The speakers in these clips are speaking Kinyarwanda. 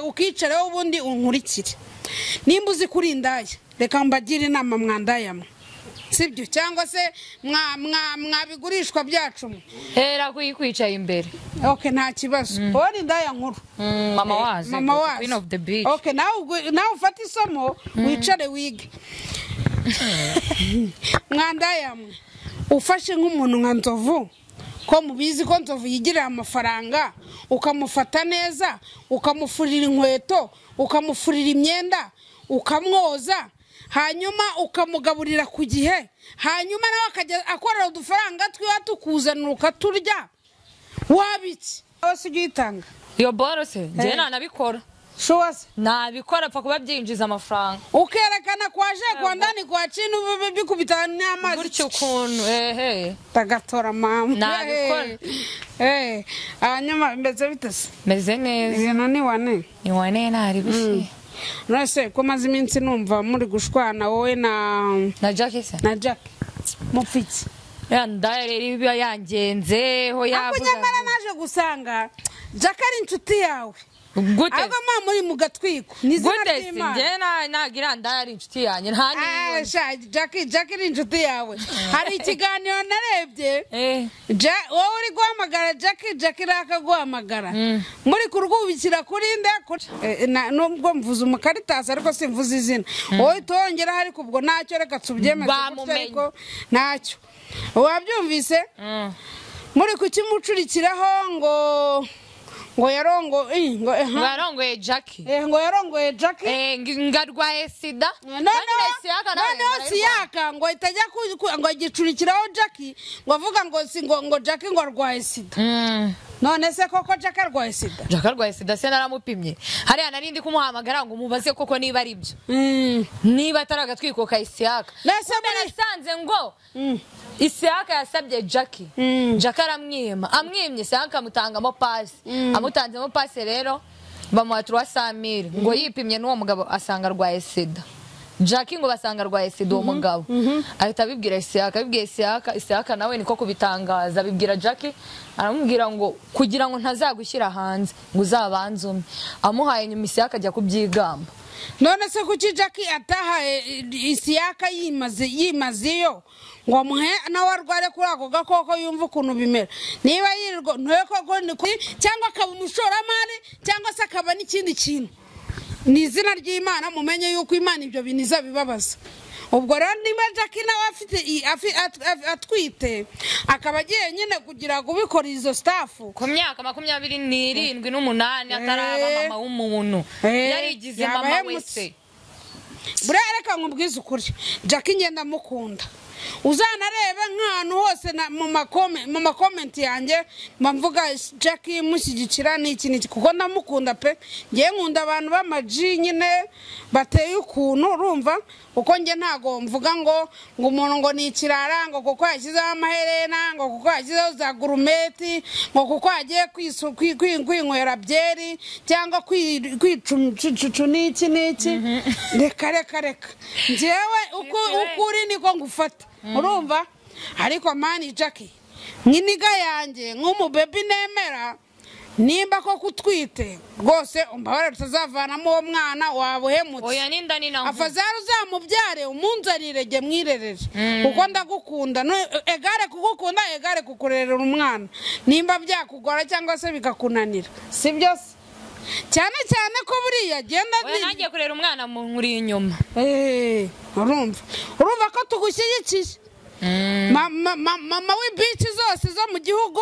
ukicaraho ubundi unkurikire nimba uzi kuri indaya reka mbagire inama mwandayamwe sibyo cyangwa se mwabigurishwa byacu mwe hera ko ikwicaye imbere oke nta kibazo ubona indaya nkuru Mm, mama wazo mama wazo queen of the beach oke nawe ubwo- nawe ufate isomo wicare wige mwandayamwe ufashe nk'umuntu nka nzovu ko mubizi ko nzovu yigirira amafaranga ukamufata neza ukamufurira inkweto ukamufurira imyenda ukamwoza hanyuma ukamugaburira ku gihe hanyuma nawe akajya akorera udufaranga twiwe tukuzanira ukaturya wabiki wowe si ujya uyitanga iyo borose njyewe Eh. ntanabikora showa se nabikora apfa kuba byinjiza amafaranga ukerekana kwa je kwa ndani kwa chini bibi- bikubitana n'amazi gutyo ukuntu ehe tagatora mama Nabikora. Eh, eh hanyuma mbese bite se meze neza ibintu ni wane niwane ntari bisi nase ko maze iminsi numva muri gushwana wowe na na jackie se na Jack mufiki ya ndaya rero iba yangenze ho ako yavuga nyamara naje gusanga Jack ari inshuti yawe gute ahubwo mwa muri mu gatwiko ni izina gute se ry'Imana njyewe na- ntabwo iriya ndaya ari inshuti yanjye nta Ah, n'iyindi sha Jack Jack ni inshuti yawe hari ikiganiro narebye Eh, Ja- wowe uri guhamagara jackie jackie irakaguhamagara Mm. muri kurwubikira kuri nde kuri- Eh, na- nubwo mvuze umukaritasi ariko simvuze izina wowe tuhongeraho ariko ubwo ntacyo reka tubyemeze gutya Bamumenye. ariko ntacyo wabyumvise mm. muri kukimucurikiraho ngo ngo yarongo eh, ngo eh, ha. barongoye jackie Eh, ngo yarongoye jackie Eh, ng- ngarwaye sida noneho siyaka nawe noneho barayirwara. siyaka ngo itajya ku- ku- ngo igicurikiraho jackie ngo avuga ngo si ngo ngo jackie ngo arwaye sida Mm. none se koko jack arwaye sida jackie arwaye sida se naramupimye hariya narindi kumuhamagara ngo umubaze koko niba ari byo niba atari agatwiko ka isiyaka Nase muri- nasanze ngo isiyaka yasabye jackie Mm. jackie aramwima amwimye isiyaka amutangamo pasi amutanzemo pasi rero bamuha turuwa samiri ngo yipimye n'uwo mugabo asanga arwaye sida jackie ngo basanga arwaye sida uwo mugabo ahita abibwira isiyaka abibwiye isiyaka isiyaka nawe niko kubitangaza abibwira jackie aramubwira ngo kugira ngo ntazagushyira hanze ngo uzabanze umwe amuhaye nyuma isiyaka ajya kubyigamba none se kuki jack atahaye isiyaka yimaze yimazeyo ngo amuhe nawe arware kuri ako gakoko yumva ukuntu bimera niba yirirwa ntuye koko ni ku- cyangwa akaba umushoramari cyangwa se akaba n'ikindi kintu ni izina ry'imana mumenye yuko imana ibyo bintu izabibabaza ubwo rero niba jack nawe afite i- afi- at- at- atwite akaba agiye nyine kugira ngo ubikore izo sitafu ku myaka makumyabiri n'irindwi n'umunani ataraba Eh. mama w'umuntu Eh. yarigize Yaba mama ahemutse. wese buriya reka nkubwize ukuri jack ngenda amukunda uzanarebe nk'ahantu hose na- mu makome- mu makomenti yanjye mba mvuga jack mushyigikira ni iki n'iki kuko ndamukunda pe ngewe nkunda abantu b'amaji nyine bateye ukuntu urumva kuko njye ntago mvuga ngo ngo umuntu ngo ni ikirara ngo kuko yashyizeho amaherena ngo kuko yashyizeho za gurumeti ngo kuko yagiye kwisu- kwi- kwi- kwinywera byeri cyangwa kwi- kwicucu n'iki n'iki reka reka reka ngewe uko uko uri niko ngufata urumva ariko mani jackie nk'iniga yanjye nk'umubebi nemera nimba ko kutwite rwose umbabarira tutazavanamo uwo mwana wabuhemutse oya n'inda ni na mvuga afazari uzamubyare umunzanire jye mwirerere Mm. kuko ndagukunda No- egare kugukunda egare kukurerera umwana nimba byakugora cyangwa se bikakunanira si byose cyane cyane ko buriya genda oya nangiye kurera umwana mu nkuri inyuma Eh, urumva urumva ko tugushyigikiye Ma- ma- ma- mama w'ibici zose zo mu gihugu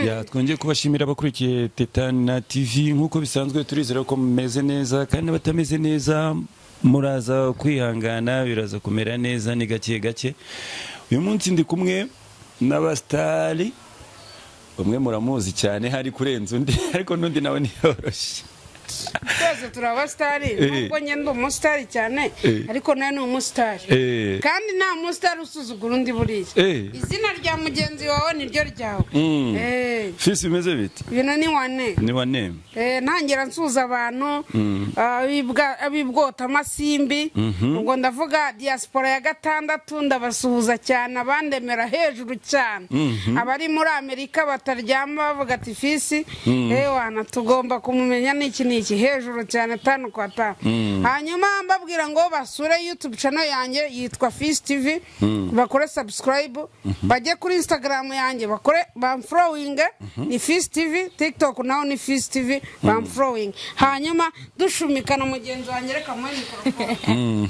Ya, twongeye kubashimira abakurikiye Tetana TV nk'uko bisanzwe turizera ko mumeze neza kandi n'abatameze neza muraza kwihangana biraza kumera neza ni gake gake uyu munsi ndi kumwe n'abasitari umwe muramuzi cyane hari kurenza undi ariko n'undi nawe ntiyoroshye twese turi abasitari nubwo njye ndi umusitari cyane ariko nawe ni umusitari Eh. kandi nta musitari usuzugura undi buriya Eh. izina rya mugenzi wawe ni ryo ryawe Mm. Eh, fisi bimeze bite ibintu ni wane ni wa nemu Eh, ntangira nsuza abantu abibwa- abibwota amasimbi ubwo ndavuga diaspora ya gatandatu ndabasuhuza cyane abandemera hejuru cyane abari muri amerika bataryama bavuga ati fisi ewana tugomba kumumenya n'iki n'iki hejuru cyane tanu kwa tanu hanyuma mbabwira ngo basure youtube channel yanjye yitwa fisi tv bakore subscribe bajye kuri instagram yanjye bakore bamforowinge ni fisi tv tiktok naho ni fisi tv bamforowinge hanyuma dushumikana mugenzi wanjye reka muri mikorofone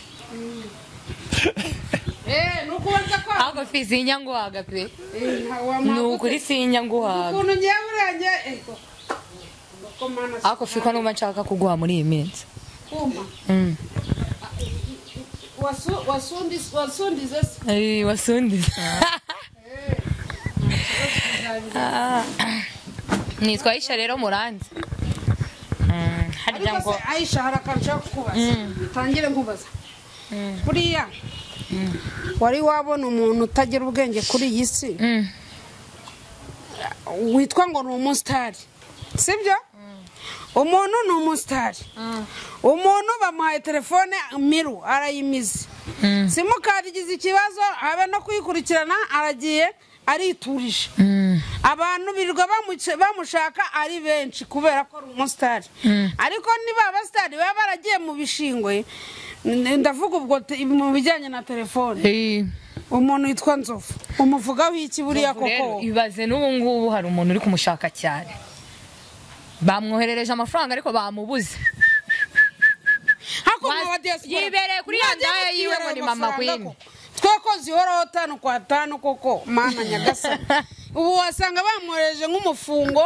Eh, ni ukubanza kwa ahubwo fizi y'inyanguhaga pe Eh, nta- ni wamuha ukuri gute? si y'inyanguhaga ukuntu ngewe urenze Eh, ko- ko mana si- ariko fiko numva nshaka kuguha muri iyi minsi kuma Mm. Wasu- wasundi- wasundize se Eh, wasundiza Ah. nitwa ayisha rero muranze Mm, harya ariko ngo se ayisha hari akantu ushaka kukubaza tangire nkubaza buriya wari wabona umuntu utagira ubwenge kuri iyi si Mm. witwa ngo ni umusitari sibyo umuntu ni umusitari umuntu bamuhaye telefone miru arayimize simukadi igize ikibazo habe no kuyikurikirana aragiye ariturije abantu birirwa bamuce- bamushaka ari benshi kubera ko ari umusitari ariko niba abasitari baba baragiye mu bishingwe n- ndavuga ubwo te- mu bijyanye na telefone Eh, umuntu witwa nzovu umuvugaho iki buriya koko rero ibaze n'ubu ngubu hari umuntu uri kumushaka cyane bamwoherereje amafaranga ariko bamubuze hakuno Mas- wa diaspora yibereye kuri ya Mwagiye ndaya yiwe ngo ni mutwiberera mama amafaranga queen. koko. tweko zihoraho tanu kwa tanu koko mana nyagasani ubu wasanga bamwohereje nk'umufungo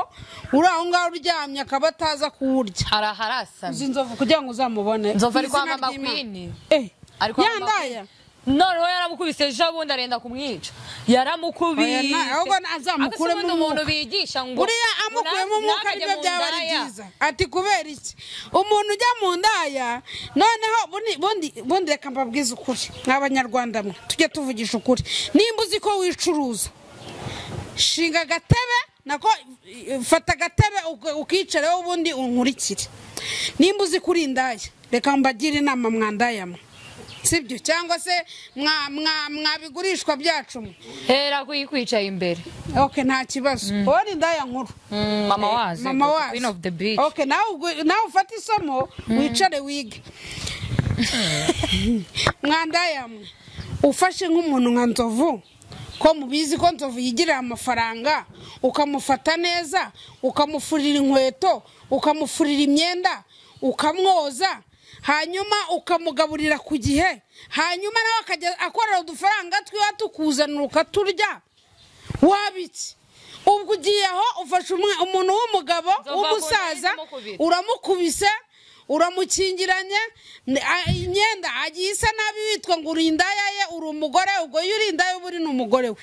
uri aho ngaho uryamye akaba ataza kuwurya hari aharasana izi nzovu kugira ngo uzamubone Nzovu ari Mu izina kwa mama ry'Imana. queen Eh, Ari kwa ya mama ndaya noneho yaramukubise ejo bundi arenda kumwica Oya, yaramukubise na- ahubwo azamukuremo Agasubiza umuntu umwuka. bigisha ngo buriya amukuyemo "Nta- umwuka ntakajye nibyo mu byaba ari ndaya." byiza ati kubera iki umuntu ujya mu ndaya noneho bundi- bundi bundi reka mbabwize ukuri mw'abanyarwanda mwe tujye tuvugisha ukuri nimba uzi ko wicuruza shinga agatebe nako eh, fata agatebe uka- ukicareho ubundi unkurikire nimba uzi kuri indaya reka mbagire inama mwandayamwe sibyo cyangwa se mwa- mwa- mwabigurishwa byacu mwe hera kuyikwicaye imbere ok nta kibazo wowe ni indaya nkuru mama wazo mama wazo queen of the beach okay nawe ubwo- nawe ufate isomo wicare wige mwandayamwe ufashe nk'umuntu nka nzovu ko mubizi ko nzovu yigirira amafaranga ukamufata neza ukamufurira inkweto ukamufurira imyenda ukamwoza hanyuma ukamugaburira ku gihe hanyuma nawe akajya akorera udufaranga twiwe tukuzanira ukaturya waba iki ubwo ugiye aho ufashe umwe- umuntu w'umugabo Nzova w'umusaza ku ntebe ndimukubita. uramukubise uramukingiranye ni- a- imyenda agiye isa nabi witwa ngo uri indaya ye uri umugore we, ubwo iyo uri indaya uba uri n'umugore we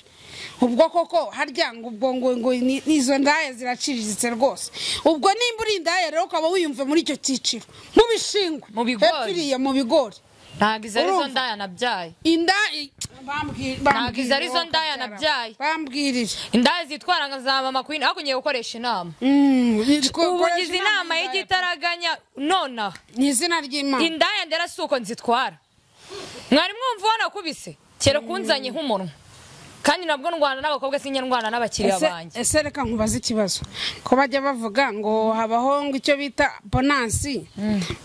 ubwo koko harya ngo ubwo ngo ngo ni- izo ndaya ziraciriritse rwose ubwo nimba uri indaya rero ukaba wiyumva muri icyo cyiciro mu bishingwe Mu bigori. hepfo iriya mu bigori ntabwo izo arizo Urumva? ndaya nabyaye inda bambwi- bambwirire izo arizo wowe ndaya ukabyara. nabyaye. bambwirire indaya zitwara nka za mama queen ariko ngiye gukoresha inama ubu ngize inama y'igitaraganya nonaha ni izina ry'imana indaya ndera si uko nzitwara mwari mwumva ubona kubise kera kunzanye nk'umunwa kandi nabwo ndwana n'abakobwa sinyarwana n'abakiriya Ese- banjye ese reka nkubaze ikibazo ko bajya bavuga ngo habaho ngo icyo bita bonansi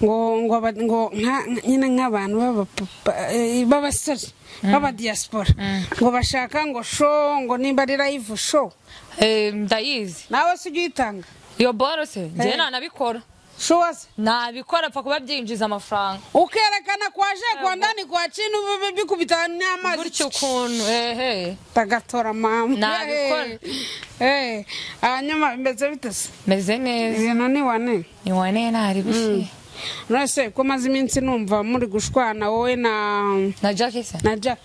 ngo ngo aba- ngo nka- nka- nyine nk'abantu b'abapapa, eh, b'abasore b'abadiyasipora ngo bashaka ngo sho ngo nimba ari live sho Eh, ndayizi nawe se ujya uyitanga iyo borose njyewe Eh. nanabikora sho wase nabikora apfa kuba byinjiza amafaranga ukerekana kwa je kwa ndani kwa chini bi- bi- bikubita n'amazi gutyo ukuntu ehe tagatora mama Nabikora. Eh, eh hanyuma mbese bite se meze neza ibintu ni wane niwane ntari gushye nose ko maze iminsi numva muri gushwana wowe na na jackie se na jack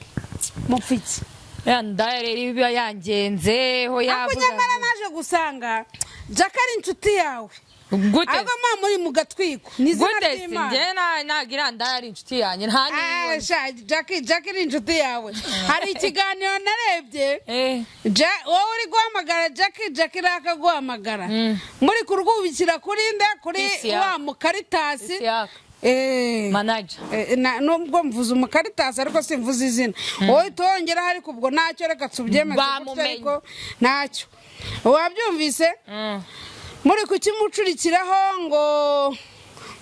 mupfiki ya ndaya rero iba yangenzeho ariko yavuga nyamara naje gusanga jack ari inshuti yawe gute ahubwo mwa muri mu gatwiko ni izina gute si ry'imana njye ntabwo iranda yari inshuti yanjye nta Ah, n'imwe sha, Jackie Jackie ni inshuti yawe hari ikiganiro narebye Eh, Ja- wowe uri guhamagara Jackie Jackie rakaguhamagara Mm. muri kurwubikira kuri nde kuri Isi yaka. wa mukaritasi Isiaka, Eh. manager Eh, na- nubwo mvuze umukaritasi ariko simvuze izina wowe utongeraho ariko ubwo ntacyo reka tubyemeze gutyo Bamumenye. ariko ntacyo wabyumvise Mm. muri kukimucurikiraho ngo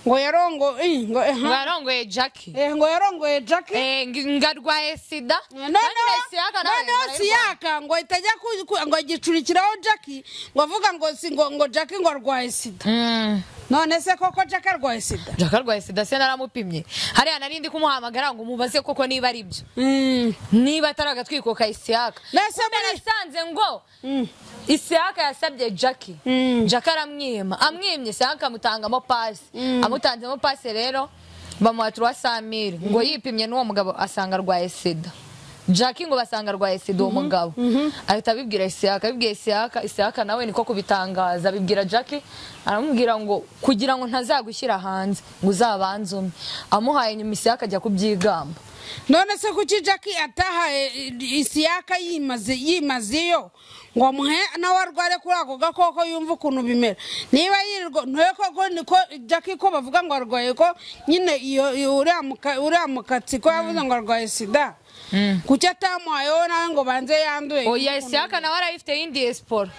ngo yarongo eh, ngo eh, ha. barongoye jackie Eh, ngo yarongoye jackie Eh, ng- ngarwaye sida noneho Isiaka nawe noneho arayirwaye. siyaka ngo itajya ku- ku- ngo igicurikiraho jackie ngo avuga ngo si ngo ngo jackie ngo arwaye sida Mm. none se koko jackie arwaye sida jackie arwaye sida se naramupimye hariya narindi kumuhamagara ngo mubaze koko niba ari byo Mm. niba atari agatwiko ka isiyaka Mbese muri- nasanze ngo Mm. isiyaka yasabye jackie Mm. jackie aramwima amwimye isiyaka amutangamo pasi amutanzemo pasi rero bamuha turuwa samiri ngo yipimye n'uwo mugabo asanga arwaye sida jackie ngo basanga arwaye sida uwo mugabo ahita abibwira isiyaka abibwiye isiyaka isiyaka nawe niko kubitangaza abibwira jackie aramubwira ngo kugira ngo ntazagushyira hanze ngo uzabanze umwe amuhaye nyuma isiyaka ajya kubyigamba none se kuki jackie atahaye isiyaka yimaze yimazeyo ngo amuhe nawe arware kuri ako gakoko yumva ukuntu bimera niba yirirwa ntuye koko niko jackie ko bavuga ngo arwaye ko nyine iyo- iyo uriya muka- uriya mukatsi ko yavuze ngo arwaye sida kuki atamuhayeho nawe ngo banze yanduye oya isiyaka nawe arayifite y'indiyesiporo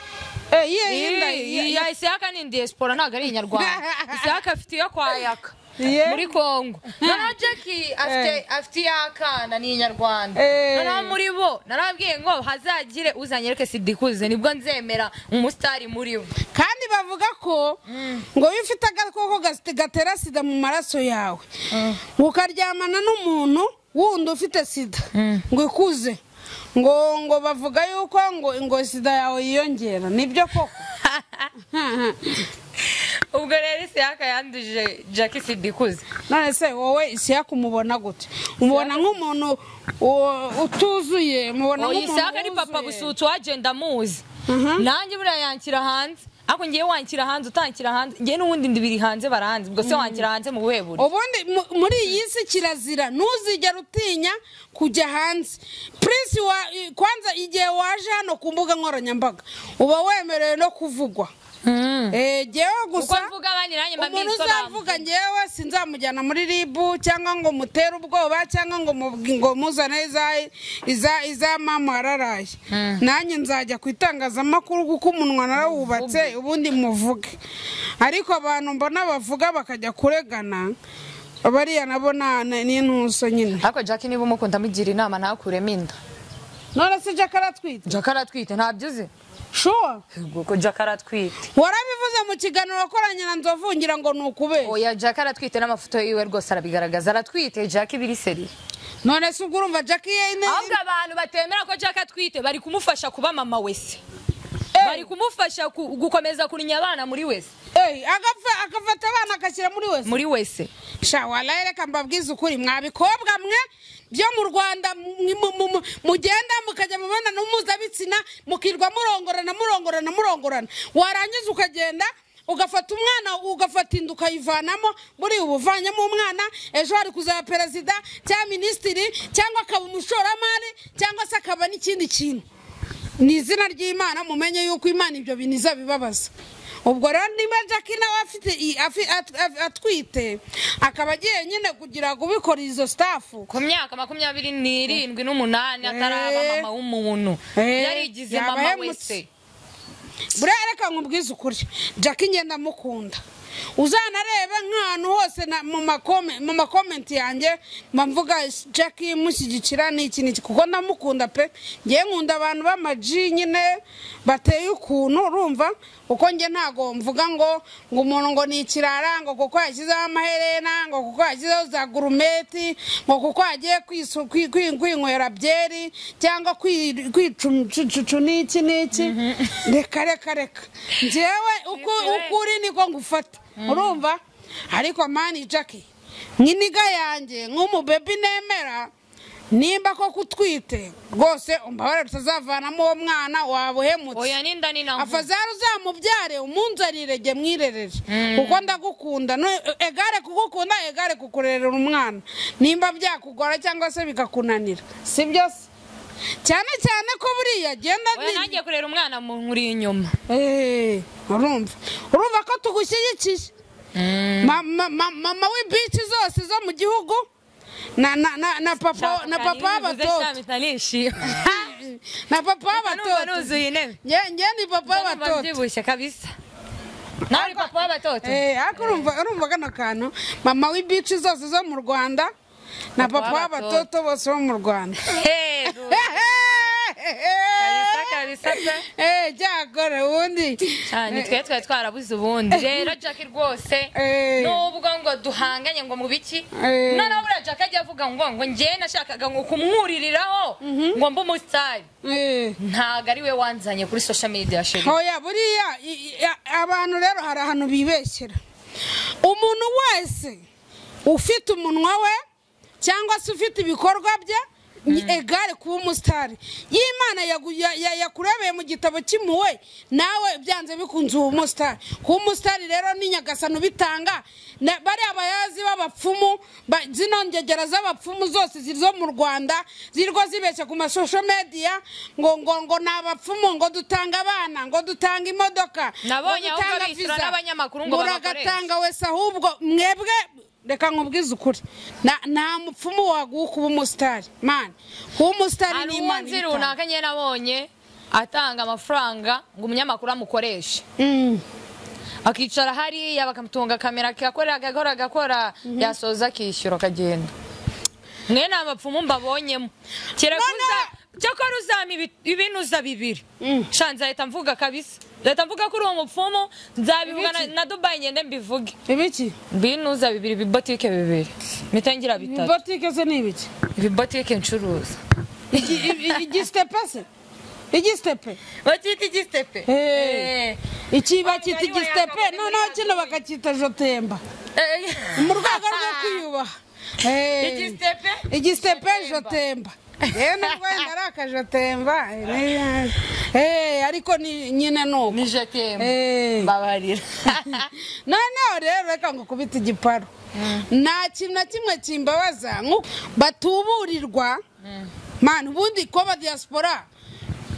Eh, iye yinda iye- iya isiyaka ni indiyesiporo ntabwo ari inyarwanda isiyaka afite iyo kwa yaka Iye. muri kongo noneho jackie afite afite iy'akana ni inyarwanda Eh. noneho muri bo narabwiye ngo hazagire uzanyereke sida ikuze nibwo nzemera umusitari muri bo kandi bavuga ko ngo iyo ufite agakoko gasi- gatera sida mu maraso yawe ukaryamana n'umuntu wundi ufite sida ngo ikuze ngo ngo bavuga yuko ngo ngo sida yawe yiyongera nibyo koko ubwo rero isiyaka yanduje jackie sida ikuze none se wowe isiyaka umubona gute umubona nk'umuntu u- utuzuye umubona oya nk'umuntu isiyaka ni papa wuzuye. busutsu wagenda amuzi Mhm. nanjye buriya yankira hanze ariko ngewe wankira hanze utankira hanze ngewe n'ubundi ndibiri hanze barahanze ubwo se wankira hanze mu buhe buryo ubundi mu- muri iyi si kirazira ntuzigere utinya kujya hanze prince wa kwanza igihe waje hano ku mbuga nkoranyambaga uba wemerewe no kuvugwa Eh, jyewe uko gusa mvuga abandi nanjye mba umuntu mwisobanura uzavuga njyewe sinzamujyana muri ribu cyangwa ngo mutere ubwoba cyangwa ngo mubwi- ngo muzane iza- iza- iz'amama araraye nanjye nzajya ku itangazamakuru kuko umunwa narawubatse ubundi muvuge ariko abantu mbona bavuga bakajya kuregana bariya nabo na- na- ni intuso nyine ariko jackie niba umukunda amugira inama ntakuremo inda none se jack aratwite jackie aratwite ntabyo uzi shuwa ko jackie aratwite warabivuze mu kiganiro wakoranye na nzovu ngira ngo ni ukubera oya jackie aratwite n'amafoto yiwe rwose arabigaragaza aratwite jackie biri seri none se ubwo urumva jack ye ne- ahubwo abantu batemera ko jackie atwite bari kumufasha kuba mama wese bari kumufasha ku- gukomeza kurinya abana muri wese Ey, agafa- agafata abana agashyira muri wese muri wese sha walayi reka mbabwize ukuri mwa bikobwa mwe byo mu rwanda mu- mu- mu- mu- mugenda mukajya mu mibonano mpuzabitsina mukirwa murongorana murongorana murongorana warangiza ukagenda ugafata umwana ugafata inda ukayivanamo buriya uba uvanyemo umwana ejo hari kuzaba perezida cyangwa minisitiri cyangwa akaba umushoramari cyangwa se akaba n'ikindi kintu ni izina ry'imana mumenye yuko imana ibyo bintu izabibabaza ubwo rero niba jackie nawe afite i- afi- at- at- atwite akaba agiye nyine kugira ngo ubikora izo stafu ku myaka makumyabiri n'irindwi n'umunani ataraba Eh. mama w'umuntu Eh, yarigize yaba mama ahemutse. wese buriya reka nkubwize ukuri jackie ngenda mukunda uzanarebe nk'ahantu hose na- mu makome- mu makomenti yanjye mba mvuga jackie mushyigikira ni iki n'iki kuko ndamukunda pe ngewe nkunda abantu b'amaji nyine bateye ukuntu urumva kuko njye ntabwo mvuga ngo ngo umuntu ngo ni ikirara ngo kuko yashyizeho amaherena ngo kuko yashyizeho za gurumeti ngo kuko yagiye kwisu- kwi- kwi- kwinywera byeri cyangwa kwi- kwicucucu n'iki n'iki reka reka reka njyewe uko uko uri niko ngufata urumva ariko mani jackie nk'iniga yanjye nk'umubebe nemera nimba koko utwite rwose umbabarira tutazavanamo uwo mwana wabuhemutse oya n'inda ni na mvugo afazari uzamubyare umunzanire jye mwirerere kuko ndagukunda No- egare kugukunda egare kukurerera umwana nimba byakugora cyangwa se bikakunanira si byose cyane cyane ko buriya agenda oya nangiye kurera umwana mu nkuri inyuma urumva urumva ko tugushyigikiye Ma- ma- ma- mama w'ibici zose zo mu gihugu na na- na- na papa na papa w'abatoto w'abatoto na papa numva w'abatoto nuzuye intebe Nge- nge ni papa numva w'abatoto mbyibushye kabisa nawe uri papa w'abatoto Eh, ariko urumva urumva kano kantu mama w'ibici zose zo mu rwanda na Papa papa w'abatoto w'abatoto bose bo mu rwanda Hey, bro. Kabisa, kabisa pe. Eh, byakora ubundi cyane twe twari twarabuze ubundi rero jackie rwose Eh. nubwo ngo duhanganye ngo mu biki Eh. noneho buriya jackie ajya avuga ngo ngo njye nashakaga ngo kumwuririraho ngo mbe umusitari Eh, ntago ari we wanzanye kuri social media sheri hoya buriya i- i- a- abantu rero hari ahantu bibeshyera umuntu wese ufite umunwa we cyangwa se ufite ibikorwa bye ni- egare kuba umusitari y'imana yagu- ya- ya- yakurebeye mu gitabo cy'impuhwe nawe byanze bikunze uba umusitari kuba umusitari rero ni nyagasano bitanga na- bariya bayazi b'abapfumu ba- zino ngegera z'abapfumu zose ziri zo mu rwanda zirwa zibeshya ku masosho mediya ngo ngo ngo ni abapfumu ngo dutanga abana ngo dutanga imodoka Nabonye ngo ahubwo dutanga bishyura visa, n'abanyamakuru ngo babakoreshe. muragatanga wese ahubwo mwebwe reka nkubwize ukuri Na- nta mupfumu waguha kuba umusitari mani kuba umusitari ni hari imana umunsi ibitanga. runaka nyine nabonye atanga amafaranga ngo umunyamakuru amukoreshe Mm. akicara hariya bakamutunga kamera akakora agakora agakora yasoza akishyura akagenda mwe ni abapfumu mbabonyemo kirakuza cyakora uzama ibi- ibinuza bibiri sha nzahita mvuga kabisa nzahita mvuga ko uri uwo mupfumu nzabivuga na- na dubayi ngende mbivuge ibiki ibinuza bibiri ibibotike bibiri mpita ngira bitatu botike se ni ibiki ibibotike ncuruza Igi- igi- igisitepe se igisitepe bakita igisitepe Eh. iki bakita Oya, igisitepe oya, noneho oya, kino bakacyita jotemba Eh. mu rwego rwo kwiyubaha Eh. Igisitepe? igisitepe jotemba yewe n'ubwo wenda ari akajotemba eh, ni- eh, ariko ni- nyine ni uko ni jetemba Eh. mbabarira noneho rero reka ngo kubita igiparu nta kintu na kimwe kimbabaza nk'uko batuburirwa mani ubundi ko ba diaspora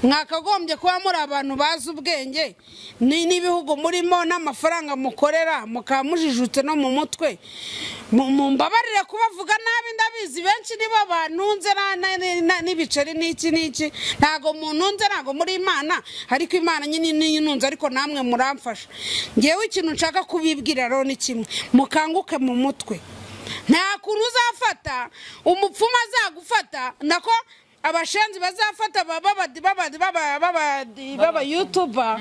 mwakagombye kuba muri abantu bazi ubwenge ni n'ibihugu murimo n'amafaranga mukorera mukaba mujijutse no mu mutwe Mu- mumbabarire kubavuga nabi ndabizi benshi nibo bantunze na- na- na- na- n'ibiceri n'iki n'iki ntago muntunze ntago muri imana ariko imana nyine niyo intunze ariko namwe muramfasha ngewe ikintu nshaka kubibwira rero ni kimwe mukanguke mu mutwe nta kuntu uzafata umupfumu azagufata nako abashenzi bazafata ba- babadi babadi baba- babadi baba yutuba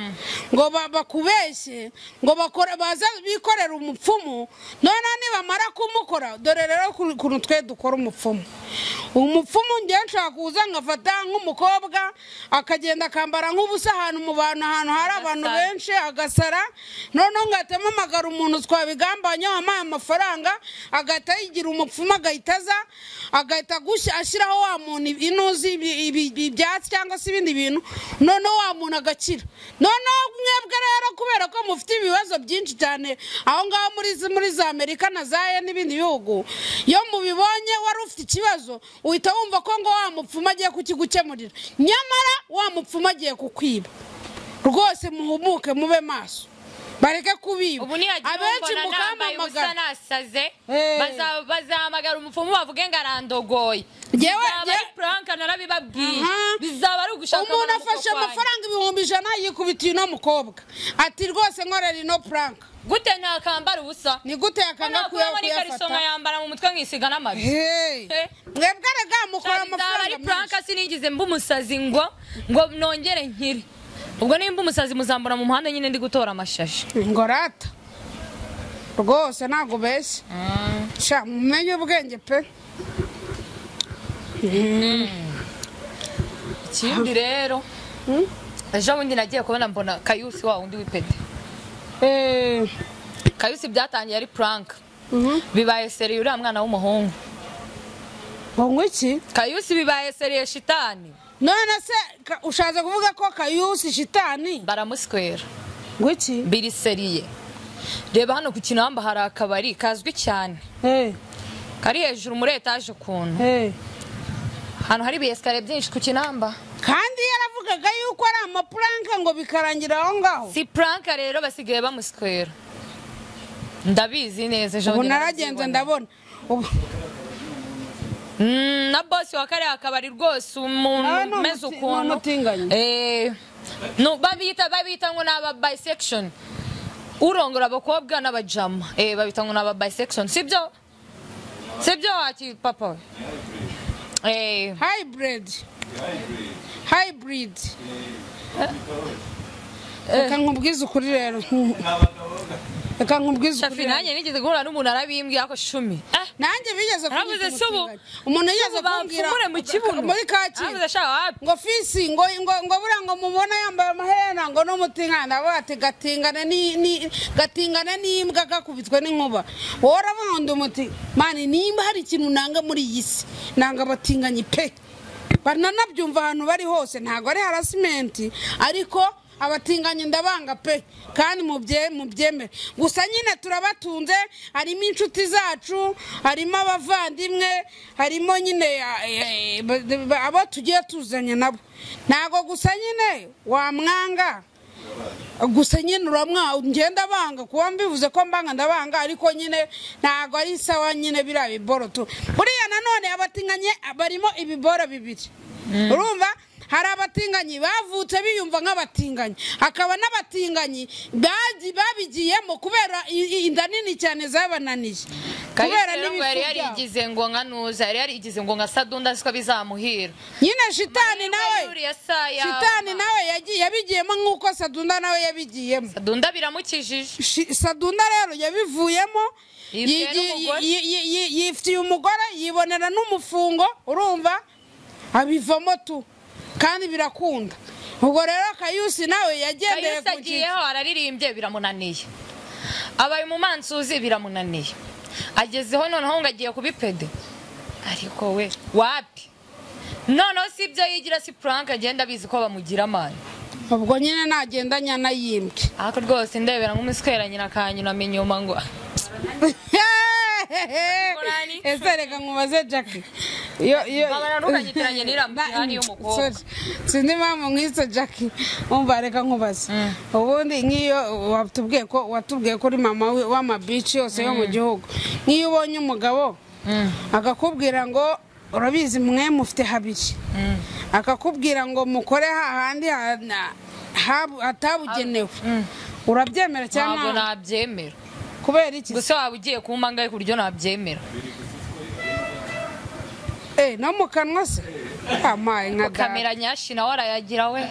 ngo ba- bakubeshye ngo bakore baze bikorera umupfumu noneho nibamara kumukora dore rero ku- ukuntu twe dukora umupfumu umupfumu ngewe nshaka kuza ngafata nk'umukobwa akagenda akambara nk'ubusa ahantu mu bantu ahantu hari abantu Agasara. benshi agasara noneho ngatema amagara umuntu twabigambanyeho wamuhaye amafaranga agahita yigira umupfumu agahita aza agahita agushya- ashyiraho wa muntu inuzi ibi- ibi- ibyatsi cyangwa se ibindi bintu noneho wa muntu agakira noneho mwebwe rero kubera ko mufite ibibazo byinshi cyane aho ngaho muri muri za amerika na za ya n'ibindi bihugu iyo mubibonye wari ufite ikibazo uhita wumva ko ngo wa mupfumu agiye kukigukemurira nyamara wa mupfumu agiye kukwiba rwose muhumuke mube maso bareke kubiba ubu nihagira abenshi umbona nambaye ubusa mukamamagara nasaze Eh. baza- bazahamagara umupfumu bavuge ngo arandogoye Ngewe- bizaba ari nge- puranka narabibabwiye Aha. bizaba ari ugushaka umuntu abantu afashe gukokwanya. amafaranga ibihumbi ijana yikubitiye uno mukobwa ati rwose nkorera ino puranka gute ntakambara ubusa ni gute yakanga Noneho kubona n'ikariso kuyafata nkayambara mu mutwe nkisiga n'amabyi Hey. Eh. mwebwe rega mukora Cyane izaba ari amafaranga menshi puranka sinigeze mba umusazi ngo ngo nongere nkire ubwo nimba umusazi muzambura mu muhanda nyine ndi gutora amashashi ngorata rwose ntabwo ubeshye sha mumenye ubwenge pe ikindi rero ejo bundi nagiye kubona mbona kayusi wa wundi w'ipeti Eh, kayusi byatangiye ari puranka mhm. bibaye seriye uriya mwana w'umuhungu ngo ngo iki kayusi bibaye seriye shitani none se ka- ushatse kuvuga ko kayusi shitani baramuswera ngo iki biri seriye reba hano ku kinamba hari akabari kazwi cyane Eh, kari hejuru muri etaje ukuntu eh. ahantu hari ibiyesikariye byinshi ku kinamba kandi yaravugaga yuko ari amapuranke ngo bikarangira aho ngaho si puranka rero basigaye bamuswera ndabizi neza ejo ubu bundi naragenze narabyiboneye. ndabona ubu Mm, na bosi wa kariya kabari rwose Ah, umuntu ni umeze umuti- ukuntu ni umutinganyi. Eh, no, babita babita ngo ni aba bisection urongora abakobwa n'abajama eh, babita ngo ni aba bisection sibyo sibyo waki papa we Eh, hybrid hybrid reka nkubwize ukuri rero reka nkubwize shafi ukuri rero. nanjye nigeze guhura n'umuntu arabimbwiye ako shumi eh, nanjye bigeze Aravuze kunyita si ubu- umutinganyi. umuntu yigeze ubu kumbwira bamfumure mu kibuno muri kacyiru aravuze ashaka wapi ngo fisi ngo ngo ngo buriya ngo mubona yambaye amaherena ngo n'umutingana ndavuga ati gatingana ni ni gatingana n'imbwa gakubitwe n'inkuba wowe uravuga ngo ndi umuti mani nimba hari ikintu nanga muri iyi si nanga abatinganyi pe bananabyumva ahantu bari hose ntabwo ari harasimenti ariko abatinganyi ndabanga pe kandi mubye mubyemere gusa nyine turabatunze harimo inshuti zacu harimo abavandimwe harimo nyine eh, eh, ba- ba- abo tugiye tuzanye nabo ntabwo gusa nyine wamwanga gusa nyine uramwa ngenda banga kuba mbivuze ko mbanga ndabanga ariko nyine ntabwo ari sawa nyine biriya biboro tu buriya nanone abatinganye barimo ibiboro bibiri urumva hari abatinganyi bavutse biyumva nk'abatinganyi hakaba n'abatinganyi bagi- babigiyemo kubera i- i- inda nini cyane zabananiye kubera Kalisa ngo n'ibifu yari byabo. yarigize ngo nka nuza yari yarigize ngo nka sadunda aziko bizamuhira nyine shitani nawe Yuriya saa yaba. shitani nawe yagiye yabigiyemo nk'uko sadunda nawe yabigiyemo sadunda biramukijije Shi- sadunda rero yabivuyemo Yibwiye yigi- n'umugore. yi- yi- yi- yifitiye umugore yibonera n'umufungo urumva abivamo tu kandi birakunda ubwo rero kayusi nawe yagendeye kayisa ku kintu agiyeho araririmbye biramunaniye abaye umumansuzi biramunaniye agezeho noneho ngo agiye kubipede ariko we wapi noneho si ibyo yigira si puranka agenda abizi ko bamugira amani ubwo nyine nagendanya na yimbwe ariko rwose ndebera nk'umuswera nyina akanyunama inyuma ngo Murani. ese reka nkubaze jacki Iyo- iyo- Babara ntukanyitiranye n'iriya mutihani y'umukobwa. Sorry. sinzi impamvu nk'ise jacki umva reka nkubaze ubundi nk'iyo watubwiye ko watubwiye ko uri mama we- w'amabici yose yo mu gihugu nk'iyo ubonye umugabo akakubwira ngo urabizi mwe mufite habiri akakubwira ngo mukore hahandi ha- na- habu- hatabugenewe urabyemera ntabwo cyangwa nabyemera kubera iki gusa waba ugiye kumpa ngahe ku buryo nabyemera Eh, no mu kanwa se amaye nka data kamera nyashi nawe arayagira we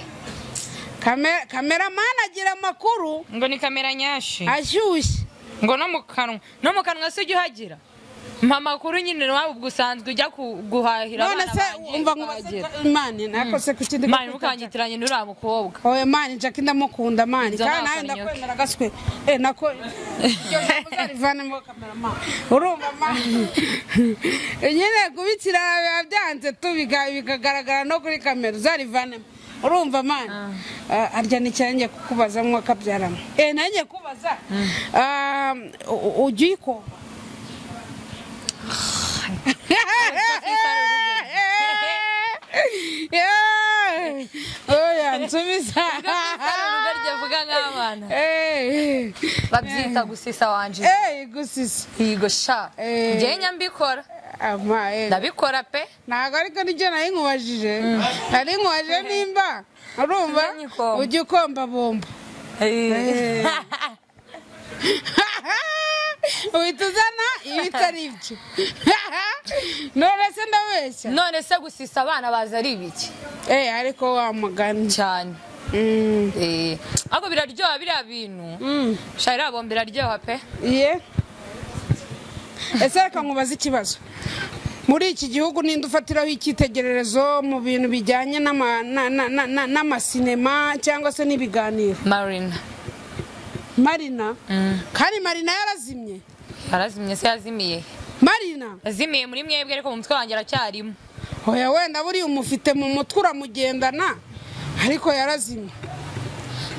kamera kameramani agira amakuru ngo ni kamera nyashi ashyushye ngo no mu kanwa no mu kanwa si ujya uhagira mpa amakuru nyine nawe ubwo usanzwe ujya ku- guhahira none abana se banjye umva nkubaze ukahagira. mani nakose ku kindi mani ntukanyitiranye n'uriya mukobwa oya mani jacki ndamukunda mani Ibyo kandi ntabwo nawe ari nyoke. ndakwemera gaswe eh nako iryo jambo uzarivanemo kameramani urumva mani nyine kubikira biba byanze tu biga- bikagaragara no kuri kamera uzarivanemo urumva mani Ah, arya ni cyane njye kukubazamwo akabyaramo eh nanjye kubaza Ah, u- u- ujya uyikoma Yeah. Oya, nsubiza. urugo ryavuga nk'abana Eh, babyita gusisa wanje eh, gusisa. higo sha Eh. njyewe nyambikora Ama, eh. ndabikora pe ntabwo ariko nibyo nari nkubajije nari nkubajije nimba urumva Ujya nyikoma. ujya ukomba bombo Eh. uhita uzana iyo itari ibyo none se ndabeshya none se gusisa abana baza ari ibiki eh ariko wa mugani cyane Mm. Eh, ariko biraryoha biriya bintu Mm. sha iriya bombo iraryoha pe Iye. Ese reka nkubaze ikibazo. Muri iki gihugu ninde ufatiraho icyitegererezo mu bintu bijyanye n'ama- na- na- na- na- n'amasinema cyangwa se n'ibiganiro? marina Marina? Kandi Marina yarazimye? yarazimye se yazimiye marina yazimiye muri mwebwe ariko mu mutwe wanjye aracyarimo oya wenda buriya umufite mu mutwe uramugendana ariko yarazimye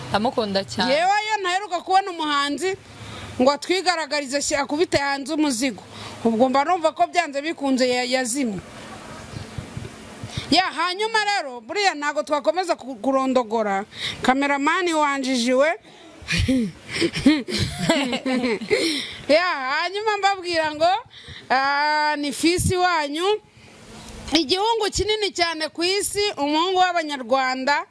ndamukunda cyane yewe iyo ntaheruka kubona umuhanzi ngo atwigaragarize shyira akubite hanze umuzigo ubwo mba numva ko byanze bikunze ya- yazimye ya hanyuma rero buriya ntabwo twakomeza ku- kurondogora kameramani wanjijiwe ya hanyuma mbabwira ngo ah, ni fisi wanyu igihungu kinini cyane ku isi umuhungu w'abanyarwanda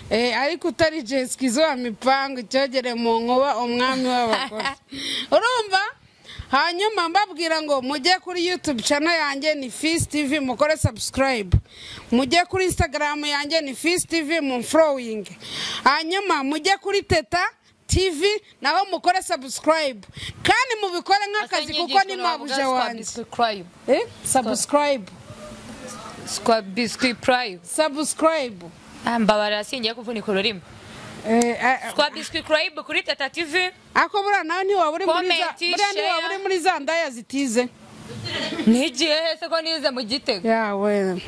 eh, ariko utari jesikizo wa mipango icyogere mu nkuba umwami w'abakozi urumva hanyuma mbabwira ngo mujye kuri yutube cano yanjye ni fisi tivi mukore sabusikarayibu mujye kuri insitagaramu yanjye ni fisi tivi mumforowingi hanyuma mujye kuri teta tivi naho mukore sabusikarayibu kandi mubikore nk'akazi kuko ni mabuja wanjye Eh, sabusikarayibu biswi purayimu sabusikarayibu mbabara yasingiye kuvunika ururimi Eh, eh, twa biswi purayimu kuri teta tivi ako buriya nawe ntiwaba uri muri za- Comment, buriya ntiwaba share. uri muri za ndaya zitize n'igihe hese ko nize mu gitego yawe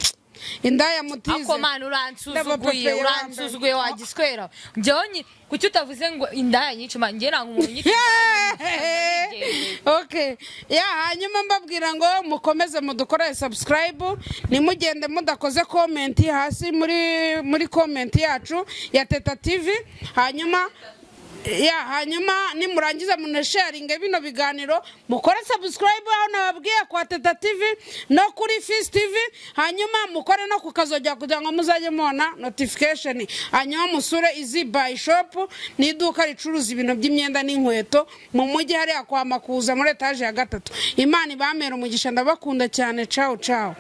indaya mutize ako mana Ndabapapeye uransuzuguye wambaye. uransuzuguye wagiswera njyewe nyi- kuki utavuze ngo indaya nyinshi ma njye nanga umuntu nyinshi Yeeeeh! okay ya hanyuma mbabwira ngo mukomeze mudukorere subscribe nimugende mudakoze comment hasi muri muri comment yacu ya teta tv hanyuma ya hanyuma nimurangiza munesharinge bino biganiro mukore subscribe aho nababwiye kwa teta tv no kuri fisi tv hanyuma mukore no ku kazogera kugira ngo muzajye mubona notification hanyuma musure izi bayi shopu ni iduka ricuruza ibintu by'imyenda n'inkweto mu mujyi hariya kwa makuza muri etaje ya gatatu imana ibamera umugisha ndabakunda cyane cawu cawu